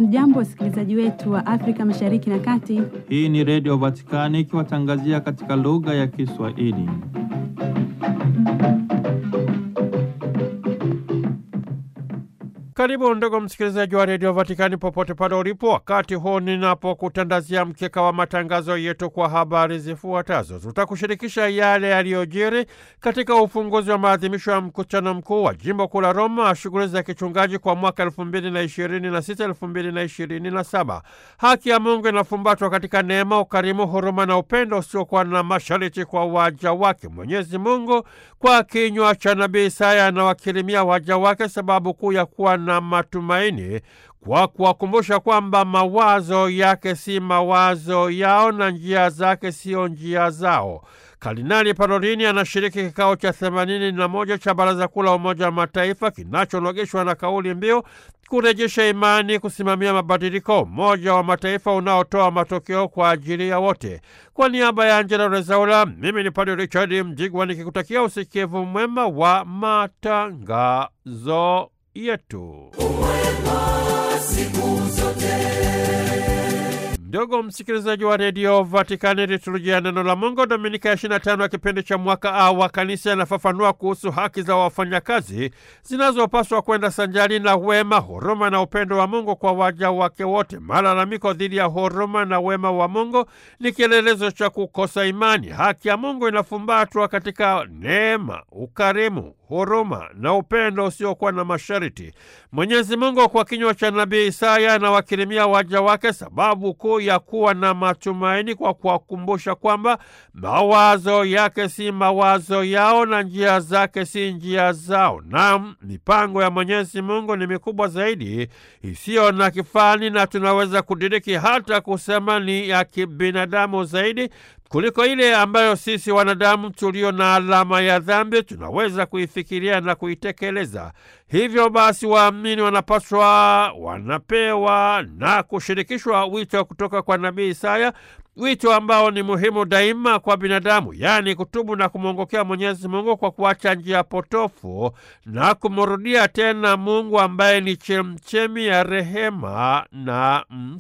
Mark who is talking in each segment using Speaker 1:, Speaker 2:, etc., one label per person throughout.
Speaker 1: Hamjambo, wasikilizaji wetu wa Afrika Mashariki na Kati.
Speaker 2: Hii ni Redio Vatikani ikiwatangazia katika lugha ya Kiswahili.
Speaker 3: Karibu ndugu msikilizaji wa redio Vatikani popote pale ulipo, wakati huu ninapokutandazia mkeka wa matangazo yetu kwa habari zifuatazo. Tutakushirikisha yale yaliyojiri katika ufunguzi wa maadhimisho ya mkutano mkuu wa jimbo kuu la Roma, shughuli za kichungaji kwa mwaka elfu mbili na ishirini na sita elfu mbili na ishirini na saba. Haki ya Mungu inafumbatwa katika neema, ukarimu, huruma na upendo usiokuwa na masharti kwa waja wake. Mwenyezi Mungu kwa kinywa cha nabii Isaya anawakirimia waja wake sababu kuu ya kuwa na matumaini kwa kuwakumbusha kwamba mawazo yake si mawazo yao na njia zake sio njia zao. Kardinali Parolini anashiriki kikao cha themanini na moja cha Baraza Kuu la Umoja wa Mataifa kinachologeshwa na kauli mbiu kurejesha imani, kusimamia mabadiliko, Umoja wa Mataifa unaotoa matokeo kwa ajili ya wote. Kwa niaba ya Angela Rezaula, mimi ni Padre Richard Mjigwa nikikutakia usikivu mwema wa matangazo yetu. Ndugu msikilizaji wa redio Vatikani, liturujia neno la Mungu Dominika ya 25 ya kipindi cha mwaka A wa kanisa yanafafanua kuhusu haki za wafanyakazi zinazopaswa kwenda sanjari na wema, huruma na upendo wa Mungu kwa waja wake wote. Malalamiko dhidi ya huruma na wema wa Mungu ni kielelezo cha kukosa imani. Haki ya Mungu inafumbatwa katika neema, ukarimu huruma na upendo usiokuwa na masharti. Mwenyezi Mungu kwa kinywa cha nabii Isaya anawakirimia waja wake sababu kuu ya kuwa na matumaini kwa kuwakumbusha kwamba mawazo yake si mawazo yao na njia zake si njia zao. Naam, mipango ya Mwenyezi Mungu ni mikubwa zaidi, isiyo na kifani, na tunaweza kudiriki hata kusema ni ya kibinadamu zaidi kuliko ile ambayo sisi wanadamu tulio na alama ya dhambi tunaweza kuifikiria na kuitekeleza. Hivyo basi, waamini wanapaswa, wanapewa na kushirikishwa wito kutoka kwa nabii Isaya, wito ambao ni muhimu daima kwa binadamu, yaani kutubu na kumwongokea Mwenyezi Mungu kwa kuacha njia potofu na kumrudia tena Mungu ambaye ni chemchemi ya rehema na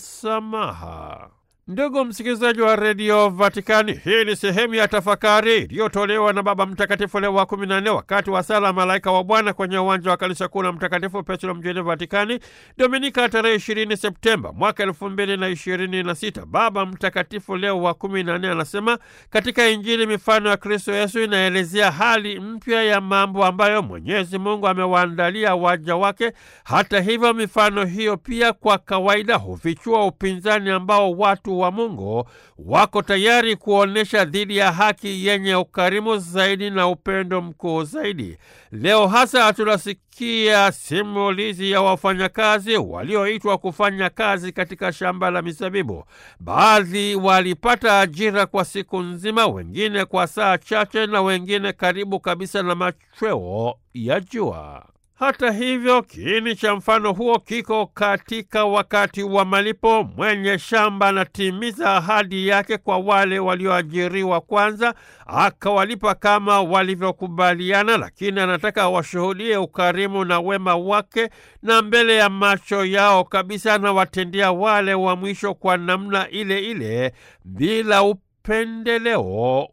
Speaker 3: msamaha. Ndugu msikilizaji wa redio Vatikani, hii ni sehemu ya tafakari iliyotolewa na Baba Mtakatifu Leo wa kumi na nne wakati wa sala Malaika wa Bwana kwenye uwanja wa kanisa kuu la Mtakatifu Petro mjini Vatikani, Dominika tarehe ishirini Septemba mwaka elfu mbili na ishirini na sita. Baba Mtakatifu Leo wa kumi na nne anasema katika Injili mifano ya Kristo Yesu inaelezea hali mpya ya mambo ambayo Mwenyezi Mungu amewaandalia waja wake. Hata hivyo, mifano hiyo pia kwa kawaida hufichua upinzani ambao watu wa Mungu wako tayari kuonyesha dhidi ya haki yenye ukarimu zaidi na upendo mkuu zaidi. Leo hasa tunasikia simulizi ya wafanyakazi walioitwa kufanya kazi katika shamba la mizabibu. Baadhi walipata ajira kwa siku nzima, wengine kwa saa chache, na wengine karibu kabisa na machweo ya jua. Hata hivyo, kiini cha mfano huo kiko katika wakati wa malipo. Mwenye shamba anatimiza ahadi yake kwa wale walioajiriwa kwanza, akawalipa kama walivyokubaliana, lakini anataka washuhudie ukarimu na wema wake, na mbele ya macho yao kabisa anawatendia wale wa mwisho kwa namna ile ile, bila upendeleo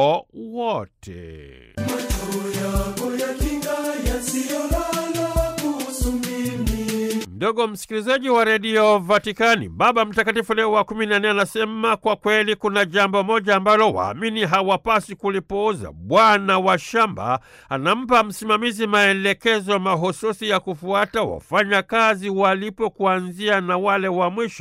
Speaker 3: wowote. Ndugu msikilizaji wa redio Vatikani, Baba Mtakatifu Leo wa kumi na nne anasema kwa kweli kuna jambo moja ambalo waamini hawapasi kulipuuza. Bwana wa shamba anampa msimamizi maelekezo mahususi ya kufuata wafanyakazi walipo, kuanzia na wale wa mwisho